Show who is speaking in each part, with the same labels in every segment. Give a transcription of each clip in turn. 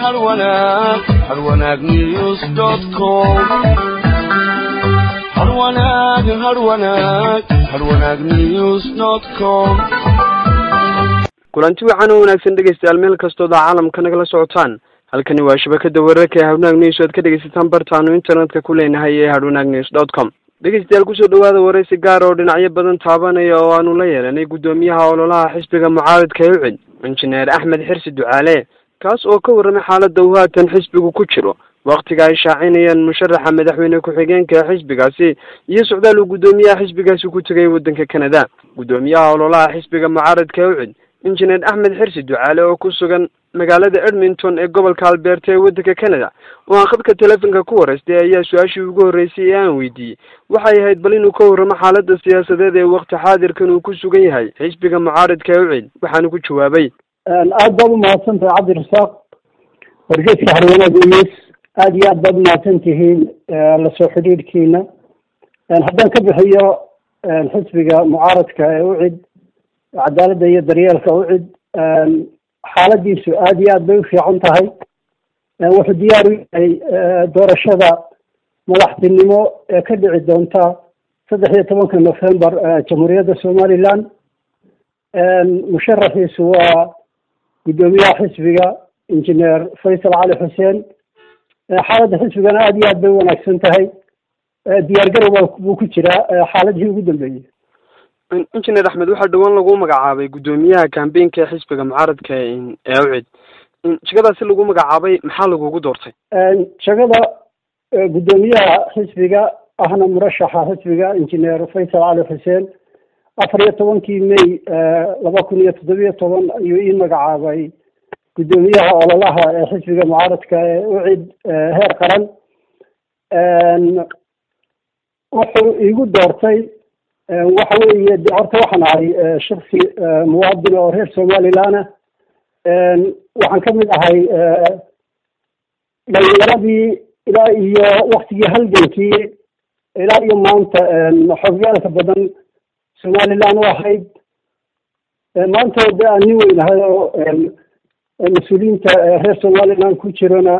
Speaker 1: har wanaag har wanaag news dot com har wanaag har wanaag har wanaag news dot com
Speaker 2: kulanti wacan oo wanaagsan dhegaystayaal meel kastooda caalamka nagala socotaan halkani waa shabakada wararka ee hadwanaag news oad ka dhegaysataan bartaanu internetka ku leenahay ee hadwanaag news dot com dhegaystayaal kusoo dhawaada waraysi gaar oo dhinacyo badan taabanaya oo aanu la yeelanay guddoomiyaha ololaha xisbiga mucaaridka ee ucid injineer axmed xirsi ducaale kaas oo ka warramay xaaladda uu haatan xisbigu ku jiro waktiga ay shaacinayaan musharaxa madaxweyne ku-xigeenka xisbigaasi iyo socdaal uu guddoomiyaha xisbigaasi ku tegay waddanka canada guddoomiyaha ololaha xisbiga mucaaridka ee ucid injineer axmed xirsi ducaale oo ku sugan magaalada edmonton ee gobolka alberta ee waddanka canada oo aan khadka telefonka ku waraystay ayaa su-aashii ugu horreysay ee aan weydiiyey waxay ahayd bal inuu ka warramo xaaladda siyaasadeed ee wakti xaadirkan uu ku sugan yahay xisbiga mucaaridka ee ucid waxaanu ku jawaabay
Speaker 3: aad baad umahadsan tahay cabdirasaaq wargeeska harwanaag news aada iyo aad baad umahadsan tihiin lasoo xidhiidhkiina haddaan ka bixiyo xisbiga mucaaradka ee ucid cadaaladda iyo daryeelka ucid xaaladiisu aada iyo aad bay ufiican tahay wuxuu diyaar u yahay doorashada madaxtinimo ee ka dhici doonta saddex iyo tobanka november jamhuuriyadda somaliland musharaxiisu waa guddoomiyaha xisbiga injineer faysal cali xuseen xaaladda xisbigana aada iyo aad bay wanaagsan tahay diyaar garow buu ku jiraa xaaladihii ugu dambeeyey
Speaker 2: injineer axmed waxaa dhawaan lagu magacaabay guddoomiyaha kambeynka ee xisbiga mucaaradka ee ucid jegadaasi lagu magacaabay maxaa lagugu doortay
Speaker 3: jegada guddoomiyaha xisbiga ahna murashaxa xisbiga injineer faysal cali xuseen afar iyo tobankii may laba kun iyo toddobiyo toban ayuu ii magacaabay guddoomiyaha ololaha ee xisbiga mucaaradka ee ucid heer qaran wuxuu iigu doortay waxa weeye de horta waxaan ahay shaksi muwaadin oo reer somaliland ah waxaan ka mid ahay dhalinyaradii ilaa iyo waktigii halgankii ilaa iyo maanta xogyaalka badan somaliland u ahayd maanta de aan nin weynahay oo mas-uuliyiinta reer somaliland ku jirana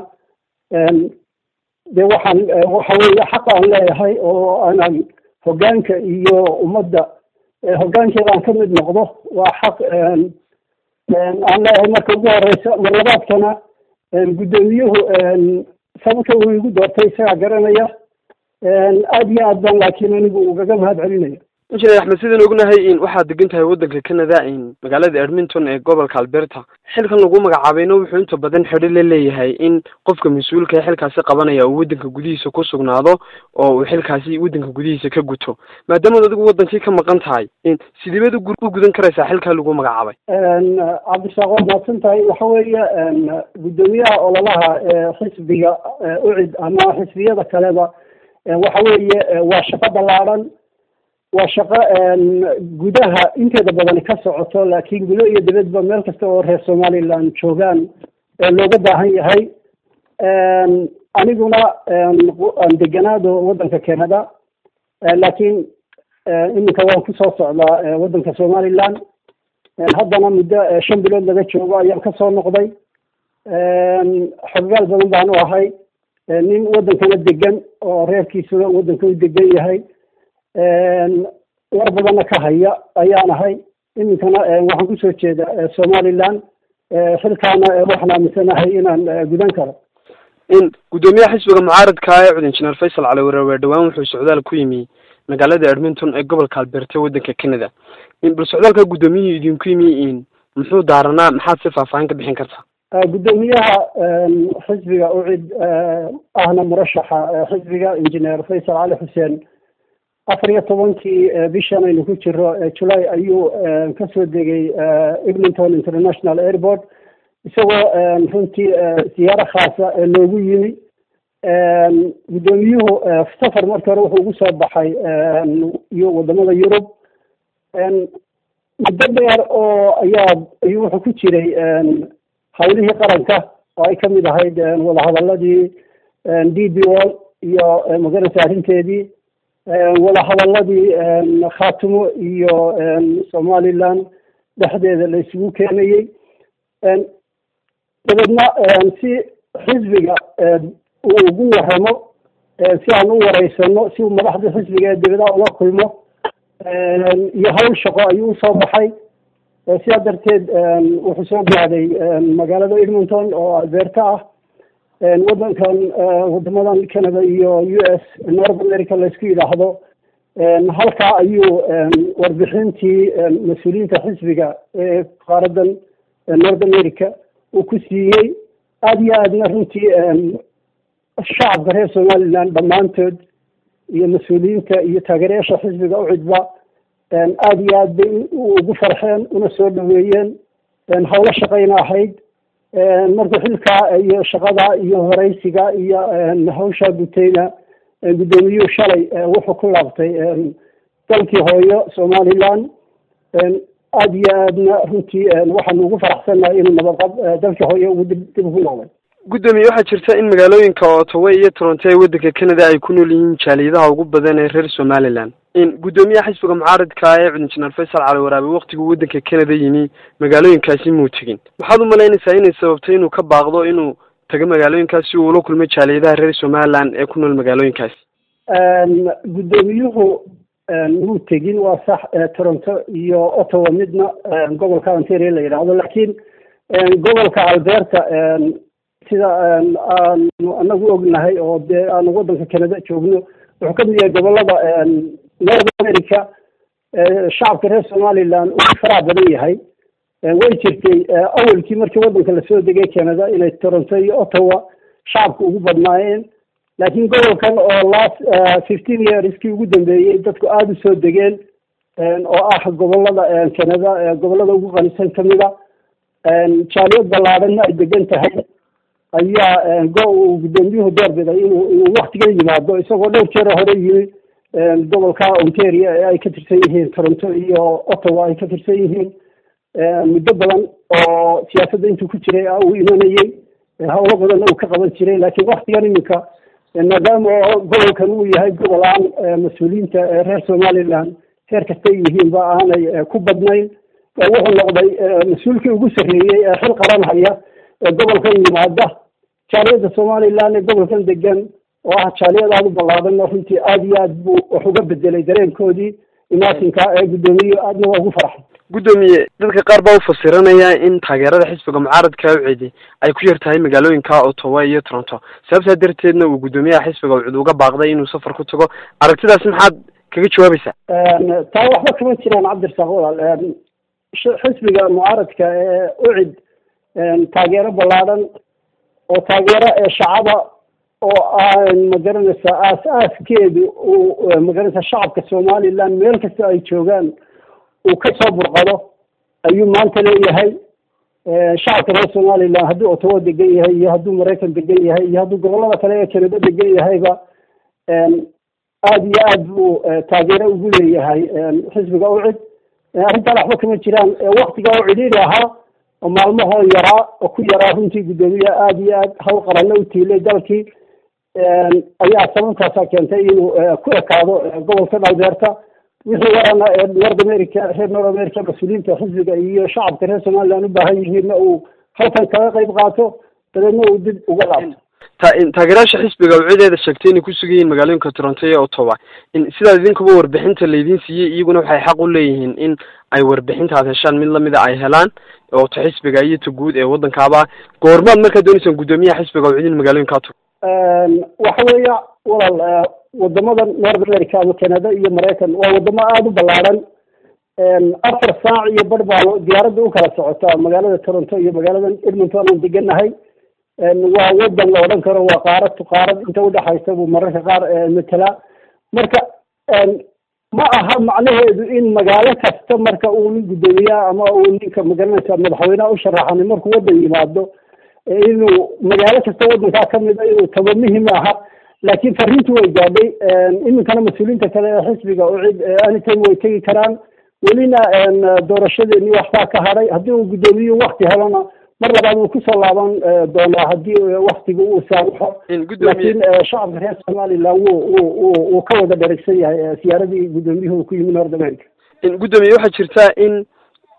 Speaker 3: de waxaan waxa weeye xaq aan leeyahay oo aanan hoggaanka iyo ummadda hoggaankeeda aan ka mid noqdo waa xaq aan leeyahay marka ugu horeysa mar labaadkana guddoomiyuhu sababta uu igu doortay isagaa garanaya aada iyo aad baan laakiin anigu ugaga mahad celinaya
Speaker 2: injineer axmed sidaan ognahay in waxaad degan tahay waddanka canada in magaalada edmonton ee gobolka alberta xilkan lagu magacaabayna wuxuu inta badan xidho la leeyahay in qofka mas-uulka ee xilkaasi qabanaya uu waddanka gudihiisa ku sugnaado oo uu xilkaasi waddanka gudihiisa ka guto maadaamaad adigu waddankii ka maqan tahay in sideebaad u gudan karaysaa xilkaa lagu magacaabay
Speaker 3: cabdirasaaq waad mahadsan tahay waxa weeye guddoomiyaha ololaha xisbiga ucid ama xisbiyada kaleba waxa weeye waa shaqo ballaaran waa shaqo gudaha inteeda badani ka socoto laakiin gudo iyo dibadba meel kasta oo reer somaliland joogaan looga baahan yahay aniguna aan deganaado waddanka canada laakiin iminka waan kusoo socdaa waddanka somaliland haddana muddo shan bilood laga joogo ayaan kasoo noqday xoggaal badan baan u ahay nin waddankana degan oo reerkiisuna waddanka u degan yahay war badanna ka haya ayaan ahay iminkana waxaan kusoo jeeda somaliland xilkaana waxaan aaminsanahay inaan gudan karo
Speaker 2: in guddoomiyaha xisbiga mucaaradka ee cud injineer faysal cali warewe dhawaan wuxuu socdaal ku yimi magaalada edmonton ee gobolka alberta waddanka canada bal socdaalka guddoomiyihii idinku yimi in muxuu daaranaa maxaad si faahfaahin ka bixin kartaa
Speaker 3: guddoomiyaha xisbiga ucid ahna murashaxa xisbiga injineer faysal cali xuseen afar iyo tobankii bishan aynu ku jiro julay ayuu kasoo degay eglinton international airport isagoo runtii siyaaro khaasa loogu yimi guddoomiyuhu safar markii hore wuxuu ugu soo baxay iyo wadamada yurub muddo dheer oo ayaa ayuu wuxuu ku jiray hawlihii qaranka oo ay kamid ahayd wadahadaladii d b o iyo magarasa arrinteedii wadahadaladii khaatumo iyo somaliland dhexdeeda la isugu keenayey dabeedna si xisbiga uu ugu waramo si aan u wareysano si uu madaxda xisbiga ee dibadaha ula kulmo iyo hawl shaqo ayuu usoo baxay sidaa darteed wuxuu soo gaaday magaalada edmonton oo alberta ah wadankan wadamadan canada iyo u s north america laysku yidhaahdo halkaa ayuu warbixintii mas-uuliyiinta xisbiga ee qaaradan north america uu ku siiyey aada iyo aadna runtii shacabka reer somaliland dhammaantood iyo mas-uuliyiinta iyo taageerayaasha xisbiga u cidba aada iyo aad bay ugu farxeen una soo dhaweeyeen hawlo shaqayna ahayd markuu xilkaa iyo shaqada iyo horeysiga iyo hawshaa gutayna guddoomiyuhu shalay wuxuu ku laabtay dalkii hooyo somaliland aada iyo aadna runtii waxaanu ugu faraxsannahay inuu nabadqab dalkii hooyo ugu dib dib ugu noqday
Speaker 2: guddoomiye waxaa jirta in magaalooyinka ottawa iyo toronto ee waddanka canada ay ku nool yihiin jaaliyadaha ugu badan ee reer somaliland in guddoomiyaha xisbiga mucaaridka ee cudinjineer faysal cali waraabe waktiguu waddanka canada yimi magaalooyinkaasi muu tegin maxaad u malaynaysaa inay sababtay inuu ka baaqdo inuu tago magaalooyinkaas si uu ula kulmo jaaliyadaha reer somaliland ee ku nool magaalooyinkaasi
Speaker 3: guddoomiyuhu muu tegin waa sax toronto iyo ottawa midna gobolka ontario la yidhaahdo laakiin gobolka alberta sida aanu anagu ognahay oo dee aanu waddanka canada joogno wuxuu ka mid yahay gobolada north america shacabka reer somaliland uu faraha badan yahay way jirtay awalkii markii waddanka lasoo degay canada inay toronto iyo ottawa shacabka ugu badnaayeen laakiin gobolkan oo last fifteen yearskii ugu dambeeyey dadku aada u soo degeen oo ah gobolada canada gobolada ugu qanisan kamida jaaliyad ballaadhanna ay degan tahay ayaa go uu guddoomiyuhu doorbiday inuu inuu waktigan yimaado isagoo dhowr jeer hore yimi gobolka ontario ee ay ka tirsan yihiin toronto iyo ottawa ay ka tirsan yihiin muddo badan oo siyaasadda intuu ku jiray uu imanayey howlo badanna uu ka qaban jiray laakiin waktigan iminka maadaama oo gobolkan uu yahay gobol aan mas-uuliyiinta reer somaliland heer kastay yihiinba aanay ku badnayn wuxuu noqday mas-uulkii ugu sarreeyey ee xil qaran haya ee gobolkan yimaada jaaliyadda somaliland ee gobolkan degan oo ah jaaliyad aada u ballaadhan runtii aada iyo aad buu wax uga bedelay dareenkoodii imaatinka ee guddoomiye aadna waa ugu farxay
Speaker 2: guddoomiye dadka qaar baa u fasiranaya in taageerada xisbiga mucaaradka ucidi ay ku yar tahay magaalooyinka ottawa iyo toronto sababtaa darteedna uu guddoomiyaha xisbiga ucid uga baaqday inuu safar ku tago aragtidaasi maxaad kaga jawaabaysaa
Speaker 3: taa waxba kama jiraan cabdirasaaq walaal xisbiga mucaaradka ee ucid taageero ballaadhan oo taageero ee shacaba oo aan magaranaysa aas-aaskeedu uu magaranaysa shacabka somaliland meel kasta ay joogaan uu ka soo burqado ayuu maanta leeyahay shacabka reer somaliland hadduu ottawa degan yahay iyo hadduu maraykan degan yahay iyo hadduu gobolada kale ee canada degan yahayba aada iyo aad buu taageero ugu leeyahay xisbiga ucid arrintaan waxba kama jiraan waktiga oo cidhiiri ahaa oo maalmahoo yaraa oo ku yaraa runtii guddoomiye aada iyo aad hawl qaranno u tiilay dalkii ayaa sababtaasaa keentay inuu ku ekaado gobolkan alberta wixii warana ee north america reer north america mas-uuliyiinta xisbiga iyo shacabka reer somaliland u baahan yihiinna uu halkan kaga qayb qaato dabeedna uu dib uga laabto
Speaker 2: taageerayaasha xisbiga ucideeda sheegtay inay ku sugan yihiin magaalooyinka toronto iyo ottawa in sidaad idinkuba warbixinta laydin siiyey iyaguna waxay xaq u leeyihiin in ay warbixintaad heshaan mid lamida ay helaan oo ta xisbiga iyo ta guud ee waddankaaba goormaad markaa dooneysaan guddoomiyaha xisbiga ucid in magaalooyinkaa tago
Speaker 3: waxa weeya walaal wadamadan north america ama canada iyo maraykan waa wadamo aada u ballaadhan afar saac iyo bar baa diyaaradda u kala socotaa magaalada toronto iyo magaalada edmonton aan deganahay waa wadan la odhan karo waa qaarad tu qaarad inta udhexaysa buu mararka qaar matala marka ma aha macnaheedu in magaalo kasta marka uu nin guddoomiyaha ama uu ninka magaranaysa madaxweyneha u sharaxani markuu waddan yimaado inuu magaalo kasta waddankaa kamid a inuu tago muhim aha laakiin fariintu way gaadhay iminkana mas-uuliyiinta kale ee xisbiga ucid anytime way tegi karaan welina doorashadeeni waxbaa ka hadhay haddii uu guddoomiyuhu wakti helona mar labaad wuu kusoo laaban doonaa haddii waktiga uu saamuxo laakiin shacabka reer somaliland wuu wuu wuu wuu ka wada dherigsan yahay siyaaradii guddoomiyuhu ku yimi north america
Speaker 2: guddoomiye waxaa jirta in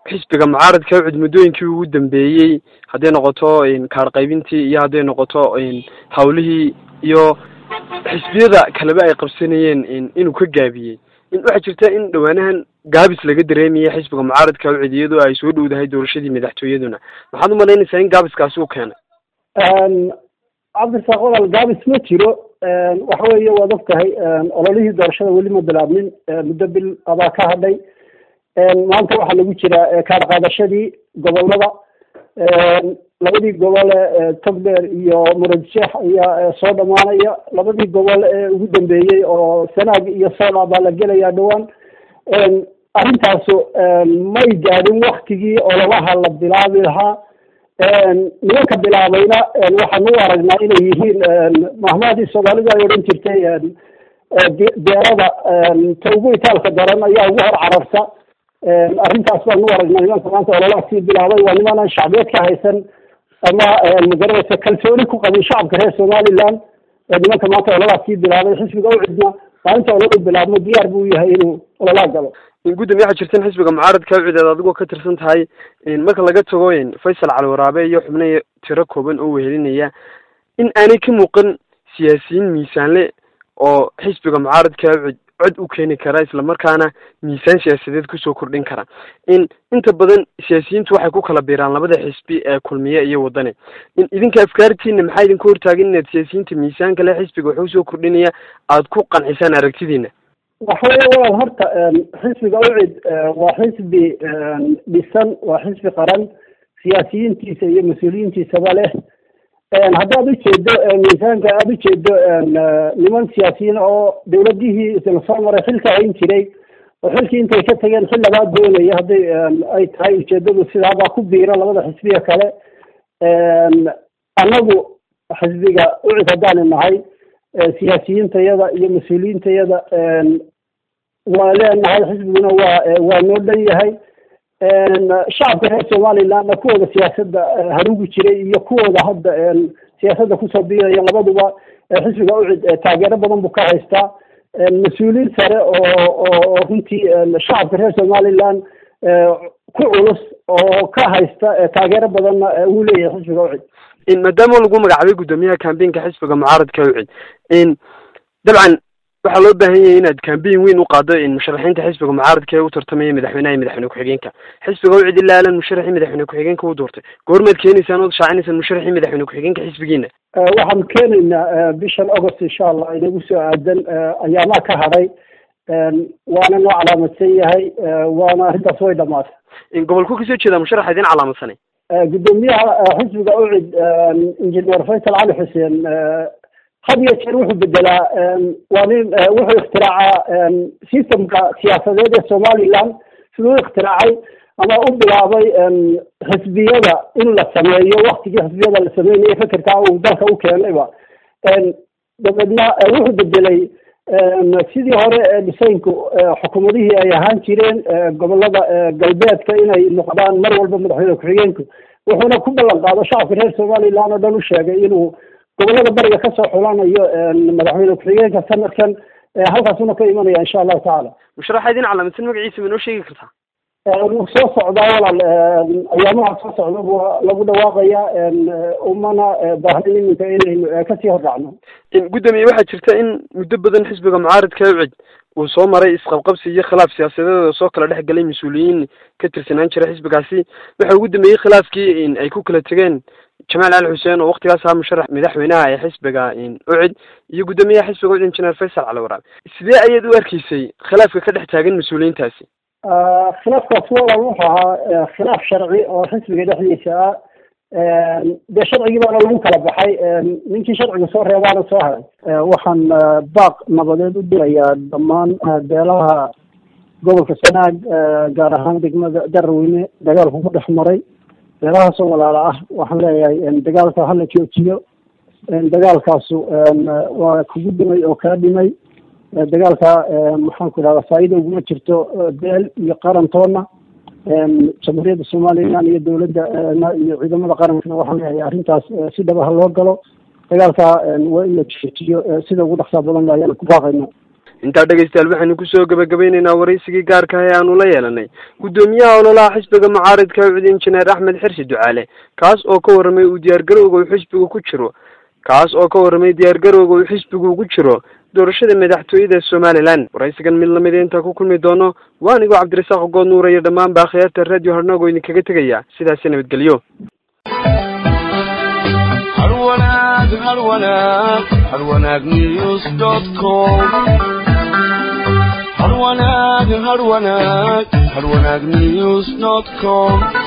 Speaker 2: xisbiga mucaaradka ucid muddooyinkii ugu dambeeyey hadday noqoto kaar qaybintii iyo hadday noqoto hawlihii iyo xisbiyada kaleba ay qabsanayeen inuu ka gaabiyey waxaa jirta in dhawaanahan gaabis laga dareemaya xisbiga mucaaradka ucid iyadoo ay soo dhowdahay doorashadii madaxtooyaduna maxaad umalaynaysaa in gaabiskaasi uu keenay
Speaker 3: cabdirasaaq walaal gaabis ma jiro waxa weeye waad og tahay ololihii doorashada weli ma bilaabnin muddo bil abaa ka hadhay maanta waxaa lagu jiraa kaar qaadashadii gobolada labadii gobol ee togdheer iyo muradjeex ayaa soo dhamaanaya labadii gobol ee ugu dambeeyey oo sanaag iyo sola baa la gelayaa dhawaan arrintaasu may gaadhin waktigii ololaha la bilaabi lahaa nimanka bilaabayna waxaan u aragnaa inay yihiin mahmaadii soomaalidu ay odhan jirtay deerada ta ugu itaalka daran ayaa ugu hor cararta arrintaas baan u aragnaa nimanka maanta ololaasii bilaabay waa nimanaan shacbiyeed ka haysan ama magaranaysa kalsooni ku qabin shacabka reer somaliland nimanka maanta ololaasii bilaabay xisbiga u cidna maalinta ololu bilaabmo diyaar buu yahay inuu ololaa galo
Speaker 2: gudoomiye waxaa jirta in xisbiga mucaaradka ucideed adigoo ka tirsan tahay marka laga tago faysal cali waraabe iyo xubno tiro kooban oo wehelinaya in aanay ka muuqan siyaasiyiin miisaanle oo xisbiga mucaaradka ucid cod u keeni kara islamarkaana miisaan siyaasadeed kusoo kordhin kara in inta badan siyaasiyiintu waxay ku kala biiraan labada xisbi ee kulmiye iyo wadani in idinka afkaartiina maxaa idinka hortaagan inaad siyaasiyiinta miisaanka le xisbiga waxuu soo kordhinaya aada ku qancisaan aragtidiina
Speaker 3: waxa weeye walaal horta xisbiga ucid waa xisbi dhisan waa xisbi qaran siyaasiyiintiisa iyo mas-uuliyiintiisaba leh haddaad ujeedo miisaanka aada ujeedo niman siyaasiyiin oo dawladihii isla soo maray xilka hayn jiray oo xilkii intay ka tageen xil labaad doonaya hadday ay tahay ujeedadu sidaabaa ku biira labada xisbiga kale annagu xisbiga ucid haddaanu nahay siyaasiyiintayada iyo mas-uuliyiintayada waa leenahay xisbiguna waa waa noo dhan yahay shacabka reer somalilandna kuwooda siyaasadda harugi jiray iyo kuwooda hadda siyaasadda kusoo biiraya labaduba xisbiga ucid taageero badan buu ka haystaa mas-uuliyiin sare oo oo runtii shacabka reer somaliland ku culus oo ka haysta taageero badanna uu leeyahay xisbiga ucid
Speaker 2: maadaama lagu magacaabay guddoomiyaha cambaynka xisbiga mucaaradka ucid dabcan waxaa loo baahan yahay inaad cambayn weyn u qaado musharaxiinta xisbiga mucaaradka ee u tartamaya madaxweynaha iyo madaxweyne ku-xigeenka xisbiga ucid ilaa alan musharaxii madaxweyne ku-xigeenka u doortay goormaad keenaysaan ood shaacinaysaan musharaxii madaxweyne ku-xigeenka xisbigiina
Speaker 3: waxaan keenaynaa bishan august insha allah inagu soo aadan ayaamaa ka hadhay waana noo calaamadsan yahay waana arrintaas way dhamaatay
Speaker 2: gobolku kasoo jeedaa musharaxa idin calaamadsanay
Speaker 3: guddoomiyaha xisbiga ucid injineer faysal cali xuseen had iyo jeer wuxuu bedelaa waa nin wuxuu ikhtiraacaa systemka siyaasadeed ee somaliland siduu u ikhtiraacay ama u bilaabay xisbiyada in la sameeyo waktigii xisbiyada la sameynayo fekerkaa uu dalka u keenayba dabeedna wuxuu bedelay sidii hore dhisaynku xukuumadihii ay ahaan jireen gobolada galbeedka inay noqdaan mar walba madaxweyne ku-xigeenku wuxuuna ku ballan qaado shacabka reer somaliland oo dhan u sheegay inuu gobolada bariga kasoo xulanayo madaxweyne ku-xigeenka sanadkan halkaasuna ka imanaya insha allahu tacaala
Speaker 2: musharaxa idin calaamadsan magaciisa ma noo sheegi kartaa
Speaker 3: wuu soo socdaa walaal ayaamaha soo socda bu lagu dhawaaqaya umana baahnin iminka inaynu kasii hordhacno
Speaker 2: guddoomiye waxaa jirta in muddo badan xisbiga mucaaradka ucid uu soo maray isqabqabsi iyo khilaaf siyaasadeeda soo kala dhex galay mas-uuliyiin ka tirsanaan jira xisbigaasi waxa ugu dambeeyey khilaafkii ay ku kala tegeen jamaal cali xuseen oo waktigaas ahaa musharax madaxweynaha ee xisbiga ucid iyo guddoomiyaha xisbiga ucid injineer faysal cali waraabe sidee ayaad u arkaysay khilaafka ka dhex taagan mas-uuliyiintaasi
Speaker 3: khilaafkaas walaal wuxuu ahaa khilaaf sharci oo xisbiga dhexdiisa ah dee sharcigii baana lagu kala baxay ninkii sharciga soo reebaana soo haray waxaan baaq nabadeed u dirayaa dhammaan beelaha gobolka sanaag gaar ahaan degmada daraweyne dagaalku ku dhex maray beelahaasoo walaala ah waxaan leeyahay dagaalka hala joojiyo dagaalkaasu waa kugu dhimay oo kaa dhimay dagaalka maxaan ku idhahdaa faa'iida uguma jirto beel iyo qarantoona jamhuuriyadda somaliland iyo dowladda iyo ciidamada qarankana waxaan leeyahay arrintaas si dhabaha loo galo dagaalka waa in la joojiyo sida ugu dhaqsaa badan ayaan ku baaqayna
Speaker 2: intaa dhegaystayaal waxaynu kusoo gabagabaynaynaa waraysigii gaarka ah ee aanu la yeelanay guddoomiyaha ololaha xisbiga mucaaridka ucud injineer axmed xirsi ducaale kaas oo ka warramay uu diyaargarowga uu xisbigu ku jiro kaas oo ka warramay diyaargarowga uu xisbigu ugu jiro doorashada madaxtooyada somalilan waraysigan mid lamida intaa ku kulmi doono waa anigoo cabdirasaaq good nuura iyo dhammaan baakhiyaarta radio harnago idinkaga tegaya sidaasi nabadgelyo
Speaker 1: har wanaag har wanaag har wanaag news dot com har wanaag har wanaag har wanaag news dot com